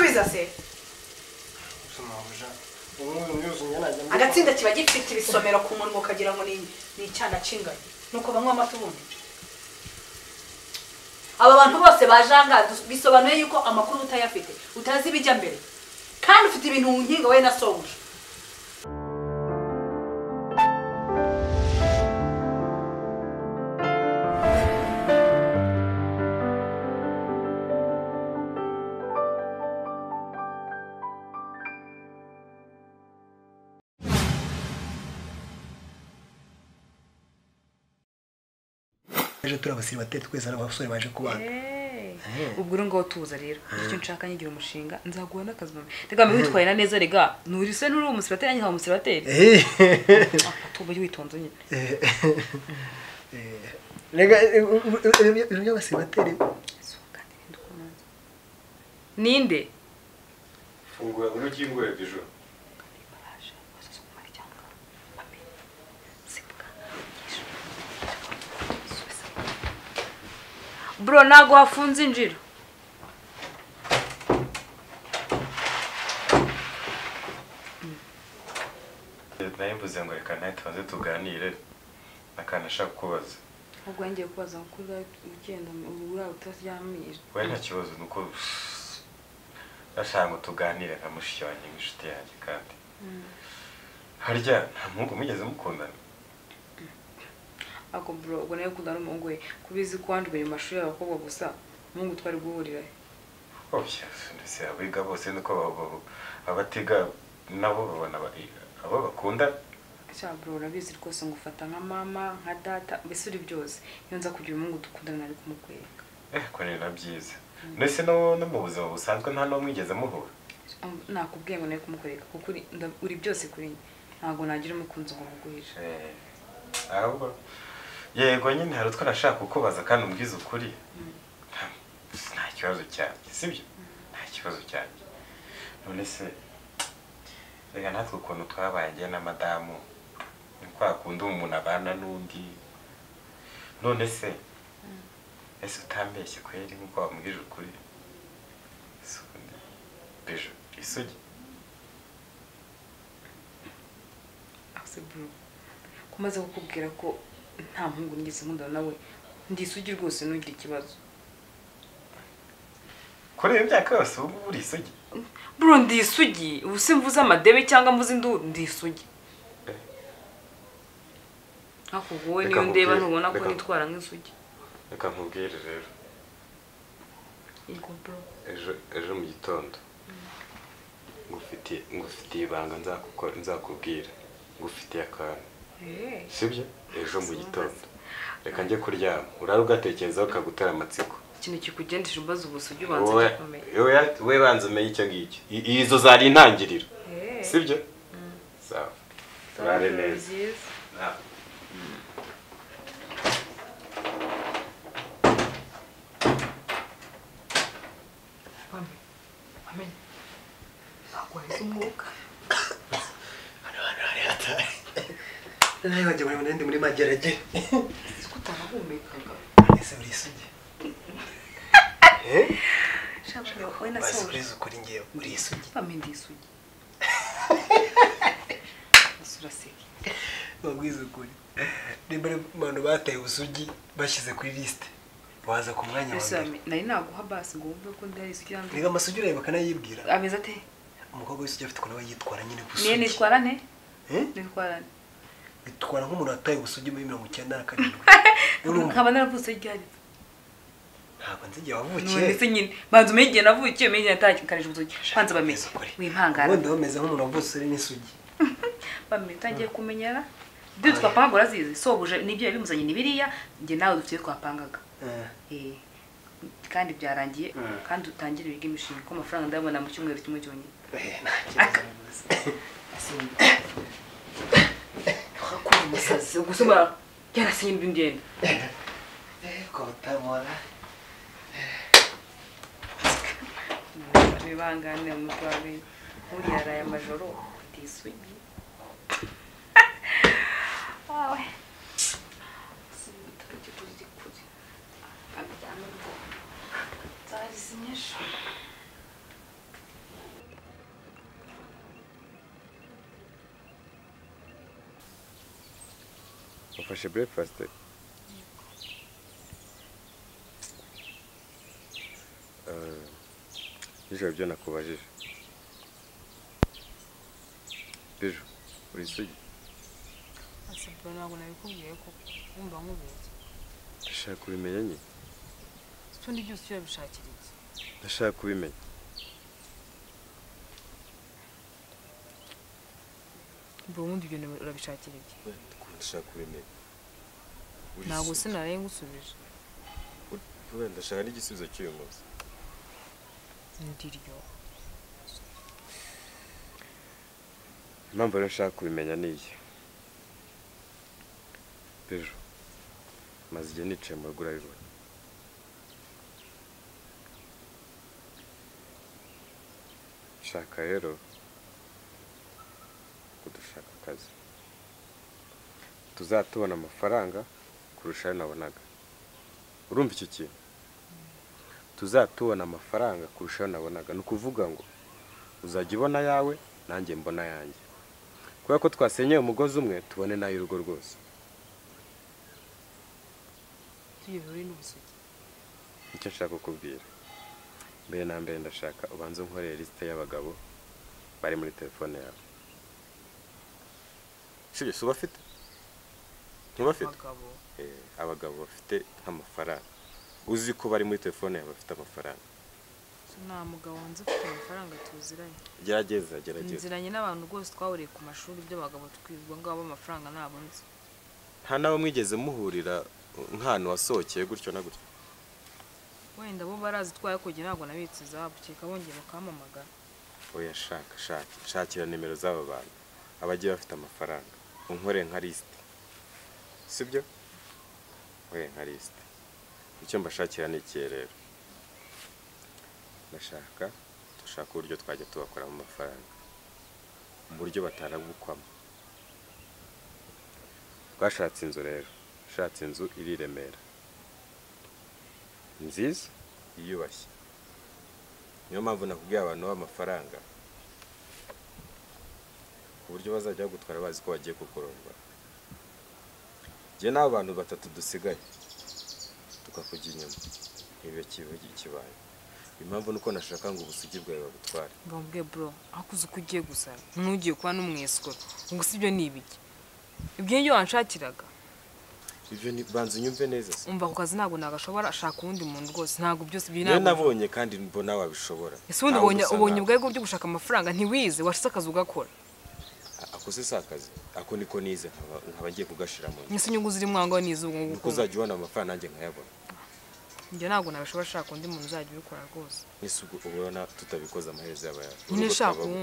nziza se agatsinda kiba gifite ibisomero ku munwa ukagira ngo ni ni icyana kinganye nuko banywa amata ubundi aba bantu bose bajanga bisobanuye yuko amakuru utayafite utazi ibijya mbere kandi ufite ibintu mu nkinga wowe na sobuja ejo turi abasiribateri twese ari abasore baje kubana ubwo uri ngaho tuza rero icyo nshaka nyigira umushinga nzaguha n'akazi mama rega mbe witwaye na neza rega nuri se n'uri umusiribateri nanjye nkaba umusiribateri tuba witonze nyine rega ibintu by'abasiribateri ninde fungura ngwino ukingure bijo bro ntago wafunze injira nayo mvuze ngo reka nawe tubanze tuganire akantu ashaka kukubaza ubwo ngiye kubaza ngo kuri ugenda urara utaryamira we nta kibazo ni uko ndashaka ngo tuganire nka mushiki wanjye nk'inshuti yanjye kandi harya nta muhungu mugeze mukundana ako bro ubwo nawe ukundana n'umuhungu we kubizi ko wanjye mu mashuri y'abakobwa gusa umuhungu twari guhurira oya ndetse abiga bose nuko ba- ba- abatiga nabo babona bari abo bakunda cyangwa bro urabizi rwose ngo ufata nka mama nka data mbese uri byose iyo nza kugira umuhungu dukundana nari kumukwereka eh ko ni na byiza ndetse no no mu buzima busanzwe nta n'uwo mwigeze muhura nakubwiye ngo nari kumukwereka kuko uri- nda- uri byose kuri njye ntabwo nagira umukunzi ngo muguhishe Eh, ahubwo yego nyine hari utwo nashaka kukubaza kandi umbwize ukuri Nta- nta kibazo cyanjye sibyo nta kibazo cyanjye none se reka natwe ukuntu twabaye njye na madamu ni kwa kundi umuntu abana n'undi none se ese utambeshye kweri nk'uko wambwije ukuri Ese ubundi, bijo isugi ase bro ko umaze kukubwira ko nta muhungu nigeze nkundana nawe ndisugi rwose ntugire ikibazo kuri iyo myaka yose ubu ngubu uri isugi bro ndisugi ubu se mvuze amadebe cyangwa mvuze induru ndisugi ariko wowe Reka niyo ndeba nkubwire, ntubona ko reka- nitwara nk'isugi reka nkubwire rero yego bro ejo ejo mu gitondo ngufitiye ngufitiye ibanga nzakukora- nzakubwira ngufitiye akantu Eh, sibyo ejo mu gitondo reka njye kuryama urare ugatekerezaho ukagutera amatsiko ikintu kikugendesha umbaza ubusugi ubanza Wowe- gikomeye wowe- wowe banza umenye icyo ngicyo I- izo zari intangiriro Eh, sibyo sawa turare neza byiza. Ah. Mami, mami, ntabwo wahize umwuka nawe wagira ngo ndi muri magerage uzi ko utanahumekaga ese uri isugi shabuja wowe na basi soje urize ukuri ngewe uri isugi mami ndisugi ese uraseka wabwize ukuri niba ari abantu bataye ubusugi bashyize kuri lisite waza ku mwanya wa ese mbere mami nari naguha basi ngo wumve ko ndari isugi yanjye rega amasugi ureba bakanayibwira ameze ate umukobwa w'isugi afite ukuntu aba yitwara nyine ku niye busugi nitwara nte Eh? nitwara nte bitwara nk'umuntu wataye ubusugi muri mirongo icyenda na karindwi urumva nkaba naravutse ryari ntabwo nzi igihe none wavukiye se nyine banza umenye igihe navukiye umenye igihe natakanije ubusugi banza bamenye Ukuri. wimpangara ubundi bameze nk'umuntu wavutse uri n'isugi bamenye utangiye kumenyera ibyo twapangaga urazizi sobuje nibyo yabimuzanye ni biriya njye nawe dufite ibyo twapangaga Eh. Eh, kandi byarangiye kandi utangire wige imishinga kuko amafaranga ndayabona mu cyumweru kimwe cyonyine akakura umusazi gusa ubara yarasinye indi ngendo bibangane mu rwawe buriya araye amajoro utisugi wawe wafashe breakfast Eh, nijoro byo nakubajije bijo uri isugi asibwa ntabwo nabikubwiye kuko wumva nk'ubizi ndashaka kubimenya nyine utundi byose ujya bishakira iki ndashaka kubimenya mba ubundi ibyo urabishakira iki ndashaka kubimenya Uri ntabwo isugi. sinaraye ngusubije Wenda ndashaka n'igisubizo cy'uyu munsi ndiryo impamvu rero nshaka kubimenya ni iyi bijo maze igihe nicaye mu rugo urabibona nshaka rero ko dushaka akazi tuzatubona amafaranga kurusha ayo nabonaga urumva iki kintu tuzatubona amafaranga kurusha ayo nabonaga ni ukuvuga ngo uzajya ubona ayawe nanjye mbona ayanjye kubera ko twasenyeye umugozi umwe tubone n'ay'urugo rwose tugiye buri n'ubusugi nicyo nshaka kukubwira mbere na mbere ndashaka ubanza unkoreye lisite y'abagabo bari muri telefone yawe sibyo si ubafite ntubafite abagabo Eh, abagabo bafite nk'amafaranga uzi ko bari muri telefone yawe bafite amafaranga nta mugabo wanze ufite amafaranga tuziranye gerageza gerageza nziranye n'abantu rwose twahuriye ku mashuri by'abagabo twirwa ngo abo amafaranga ntabonetse nta n'abo mwigeze muhurira nk'ahantu wasohokeye gutyo na gutyo wenda bo barazi twayakujya ntabwo nabitse izabo kereka bongeye bakampamagara oya shaka shaka shakira nimero z'aba bantu abagiye bafite amafaranga unkore nka lisite sibyo oya nka lisite icyo mbashakira ni ikihe rero ndashaka dushaka uburyo twajya tubakoramo amafaranga mu buryo batarabukwamo twashatse inzu rero ushatse inzu iri i remera nziza yiyubashye niyo mpamvu nakubwiye abantu b'amafaranga ku buryo bazajya bagutwara bazi ko bagiye kukurongora njye n'abo bantu batatu dusigaye tukakujya inyuma ibyo kivuga ikibaye impamvu ni uko nashaka ngo ubusugi bwawe babutware mbambwe bro akuze uko ugiye gusa ntugiye kuba n'umwesikoro ngo si ibyo ni ibiki ibyo nibyo wanshakiraga ibyo ni banza unyumve neza se umva ku kazi ntabwo nagashobora ashaka uwundi muntu rwose ntabwo byose biri niyo nabonye kandi mbona wabishobora ese ubundi Ntawe ubonye usa ubonye nawe. ubwego byo gushaka amafaranga ntiwize washyize akazi ugakora ako se si akazi ako niko nize nkaba nkaba ngiye kugashira mu nzu ese inyungu ziri mwango n'izubu ni uko ngubu uzajya ubona amafaranga nanjye nkayabona njye ntabwo nabishobora ashaka undi muntu uzajya ubikora rwose ese ubwo ubona tutabikoze amaherezo yaba yawe nyine Urugo shaka twabaho.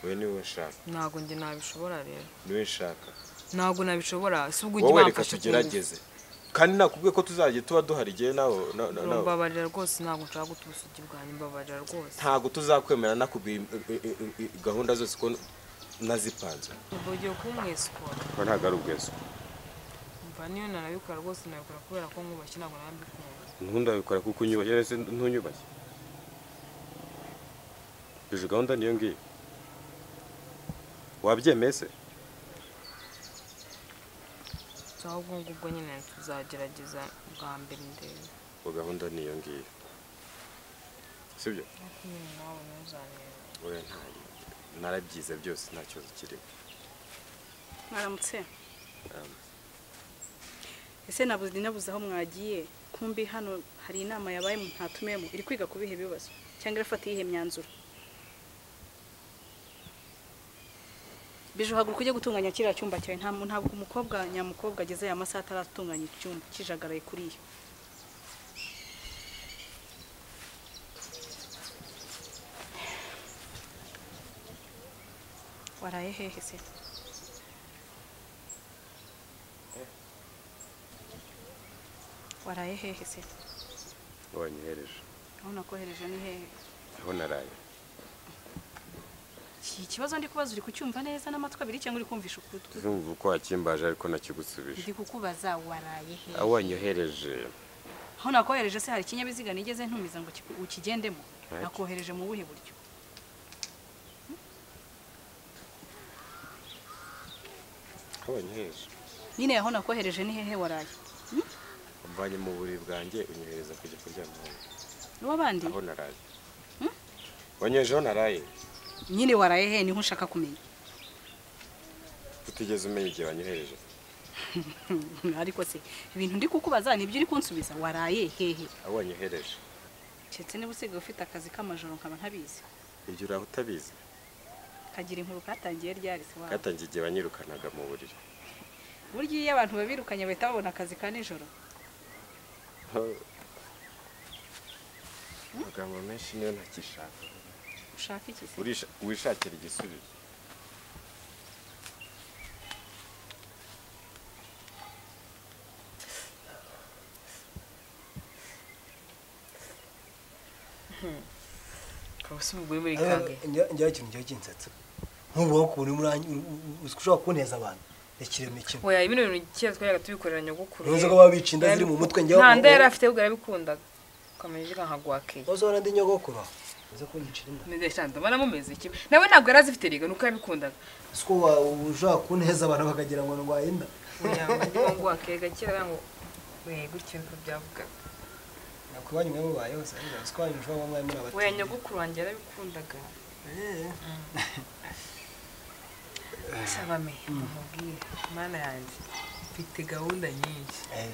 uwundi wowe ni wowe nshaka ntabwo njye nabishobora rero ni wowe nshaka ntabwo nabishobora si ubwo ujye wowe reka wamfasha kungufu tugerageze kandi nakubwiye ko tuzajya tuba duhari igihe nawe na- na- nawe mbabarira rwose ntabwo nshaka guta ubusugi bwanjye mbabarira rwose ntabwo tuzakwemera nakubwiye eh, eh, eh, gahunda zose ko nazipanze ubwo ugiye kuba umwesikoro ntabwo ari ubweso mva niyo nanabikora rwose nabikora kubera ko nkubashye ntabwo nabikunda ntundabikora kuko unyubashye ndetse ntunyubashye iyo gahunda niyo ngiyo wabyemeye se so ahubwo ngubwo nyine tuzagerageza bwa mbere ndebe ngo gahunda niyo ngiyo sibyo ariko nyine nawe ntuzanera oya ntayo narabyize byose nta kibazo kirimo mwaramutse Um, ese nabuze nabuze aho mwagiye kumbi hano hari inama yabaye mu ntatumemo iri kwiga ku bihe bibazo cyangwa irafata iyihe myanzuro bijo haguruka ujye gutunganya kiriya cyumba cyawe nta muntu ntabwo umukobwa nyamukobwa ageze aya masaha ataratunganya icyumba kijagaraye kuriya waraye hehe se waraye hehe se wanyohereje aho nakohereje ni hehe aho naraye iki kibazo ndi kubaza uri kucyumva neza n'amatwi abiri cyangwa uri kumvisha ukutwi urumva uko wakimbaje ariko nakigusubije ndi kukubaza waraye hehe aho wanyohereje aho nakohereje se hari ikinyabiziga nigeze ntumiza ngo ki- ukigendemo Right. nakohereje mu buhe buryo aho wanyohereje nyine aho nakohereje ni hehe waraye umvanye mu buriri bwanjye unyohereza kujya kuryama aho- n'uw'abandi aho naraye wanyoheje aho naraye nyine waraye he niho ushaka kumenya utigeze umenya igihe wanyohereje ariko se ibintu ndi kukubaza nibyo uri kunsubiza waraye hehe aho wanyohereje keretse niba usigaye ufite akazi k'amajoro nkaba ntabizi ibyo uraho utabizi kagira inkuru katangiye ryari se waba katangiye igihe wanyirukanaga mu buriri burya iyo abantu babirukanye bahita babona akazi ka nijoro amagambo menshi niyo ntakishaka ushaka iki se Urisha- wishakira igisubizo ukaba usa umugore muri gange njya kintu njya kinsatsa nk'ubu ukuntu murangi ushobora kunteza abantu rekireme kimwe oya bino bintu kera twayaga tubikorera nyogokuru Ntuzi ko baba bica inda ziri mu mutwe, njyewe- nta nda yari afite ahubwo yarabikundaga ukamenya ivuga nka guakeye uzi ko n'andi nyogokuru uza kunyicira inda meze cyane ndabona mumeze iki nawe ntabwo yari azifite riga nuko yabikundaga uzi ko wa- ushobora kunteza abantu bakagira ngo ndwaye inda kugira ngo ngo guakeye gakira ngo we gutyo niko byavugaga nakwibanyu mwe mubayeho se ariko uzi ko wanyu ushobora kuba mwari muri abatutsi. we nyogokuru wanjye yarabikundaga Eh, sabame umubwire mana yanjye mfite gahunda nyinshi eh,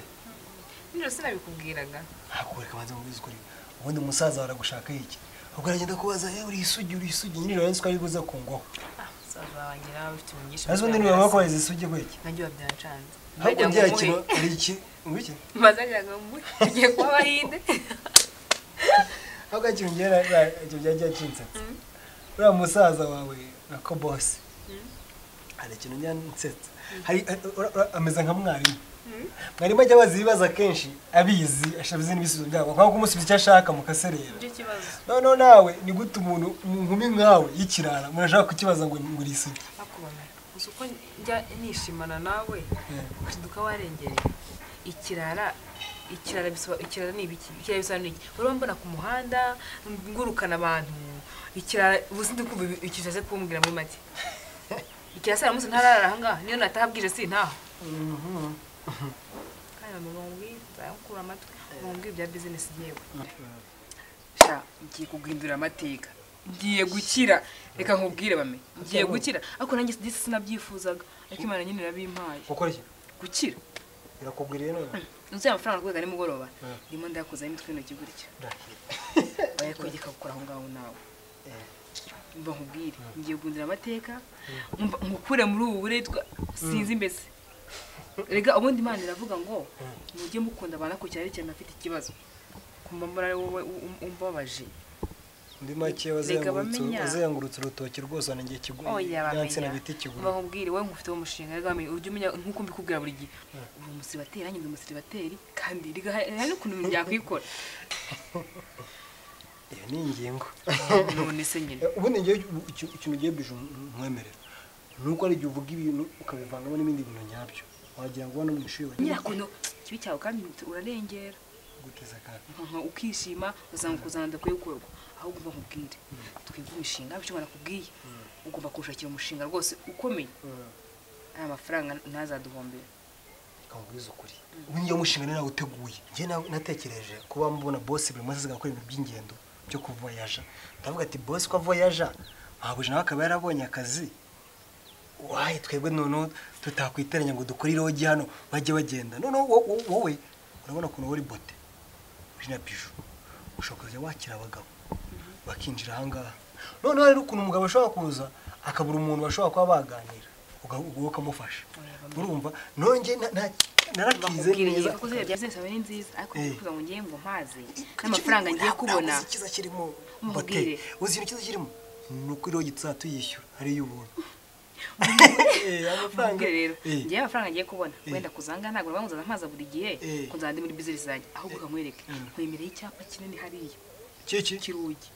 nijoro sinabikubwiraga ntakure kabanza mubwize ukuri ubundi umusaza baragushaka iki ubwo aragenda kubaza eh, uri isugi uri isugi nijoro nzi ko ari buze kungwaho ah musaza wanjye nawe ufite umugisha azi ubundi niwe wakohereza isugi kweki najye wabyancanze ahubwo ngira kintu uri iki ngwiki bazajyaga mu ugiye kuba bahinde aho gakira ungera ibyo byajya kinsetse uriya musaza wawe nako bose hari ikintu njya nsetse Hari- ura- ura- ameze nka mwarimu mwarimu ajya abaza ibibazo akenshi abizi ashabizi n'ibisubizo byabo nko kumusubiza icyo ashaka mukaserera nicyo kibazo noneho nawe ni gute umuntu mu nkumi nkawe y'ikirara murashaka kukibaza ngo ngo uri isugi akubona uzi uko njya nishimana nawe ukaduka warengereye ikirara ikirara bisoba ikirara ni ibiki ikirara bisobanura iki wari wambona ku muhanda ngurukana abantu ikirara ubuzi ndi kumva icyo ushaka kumbwira muri make ikirara saa munsi ntararara aha ngaha niyo natahabwije si ntaho kandi mama bamubwira nzamukura amatwi bamubwira ibya bizinesi yewe sha ngiye kuguhindura amateka ngiye gukira reka nkubwire bame ngiye gukira ariko nanjye disi sinabyifuzaga ariko imana nyine irabimpaye gukora iki gukira birakubwiriye none uzuye amafaranga rwego ari mugoroba Mm. ndimo ndayakuzaho imitwe y'intoki gutya Ndahiro. bayakogeka gukora aho ngaho nawe Eh, mba nkubwire ngiye guhindura amateka mba- nkukure muri ubu buretwa sinzi mbese rega ubundi imana iravuga ngo mujye mukunda abanakurikira ari cyane afite ikibazo kumva mbona ari wowe u- u- umbabaje muri make Reka wazengurutse bamenya. wazengurutse urutoki rwose wanangiye kigu- oya ya nsina bamenya bita ikiguru bakubwire wowe nkufite uwo mushinga rega bamenya ujye umenya nk'uko mbikubwira buri gihe uri umusiribateri nanjye ndi umusiribateri kandi rega hari hari n'ukuntu ibintu byakwikora iyo ni ingingo none se nyine Eh, ubundi ngewe iki- iki- ikintu ugiye bije nkwemerera ni uko hari igihe uvuga ibintu ukabivangamo n'ibindi bintu nyabyo wagira ngo hano mu ishuri wagiye nyirakono ikibi cyawe kandi urarengera guteza akana nka ukishima uzanga kuzanda kwe gukorwa ahubwo uba nkubwire twige imishinga bityo banakubwiye ugomba kuwushakira umushinga rwose ukomeye aya mafaranga ntazaduhombera kamubwiza ukuri ubundi iyo mushinga nari nawuteguye njye na- natekereje kuba mbona bosi buri munsi asigaye akora ibintu by'ingendo byo kuvoyaja ndavuga ati bosi ko avoyaja ntabwo nawe akaba yarabonye akazi wayi twebwe noneho tutakwiteranya ngo dukore irogi hano bajye bagenda noneho wo- wo- wowe urabona ukuntu wowe uri bote uri na biju ushobora kujya wakira abagabo bakinjira ahangaha noneho rero ukuntu umugabo ashobora kuza akabura umuntu bashobora kuba baganira uga- uga- ukamufasha urumva nonge narakize bakubwire neza yego ko ziriya bya byose aba ari nziza ariko Eh. kuvuga ngo ngiye ngo mpaze n'amafaranga ngiye kubona Ntabwo uzi ikiza kirimo Umubwire. hoteli uzi ikintu kiza kirimo ni uko iriho gitsa tuyishyura hariyo ubuntu Eh, amafaranga Mubwire rero Eh, ngiye amafaranga ngiye kubona Eh. wenda kuzanga ntabwo nabanza mpaza buri gihe Eh. kunzana ndi muri bizinesi zanjye ahubwo ukamwereka Mm. nkwemereye icyapa kinini hariya kiki cy'urugi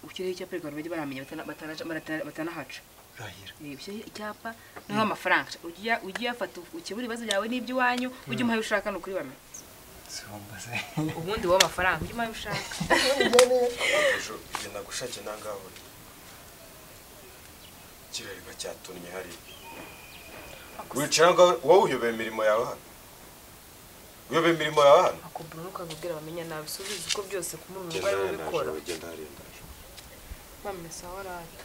ukireho icyapa reka bajye baramenya batana- batana- batana- batanahaca urahira ibyo icyapa niho amafaranga ujya ujya uyafata ukemura ibibazo byawe n'iby'iwanyu ujye umuha ayo ushaka ni ukuri bamenya zibambaze ubundi wowe amafaranga ujye umuha ayo ushaka ejo ibyo nagushakiye nangaho kirareba cyatunnye hariya wicara ngo wowe uyobora imirimo yawe hano uyobora imirimo yawe hano akubura ukazubwira bamenya nabi si ubizi ko byose ku muntu genda bari hariya bubikora ndaje genda hariya ndaje bamesa warari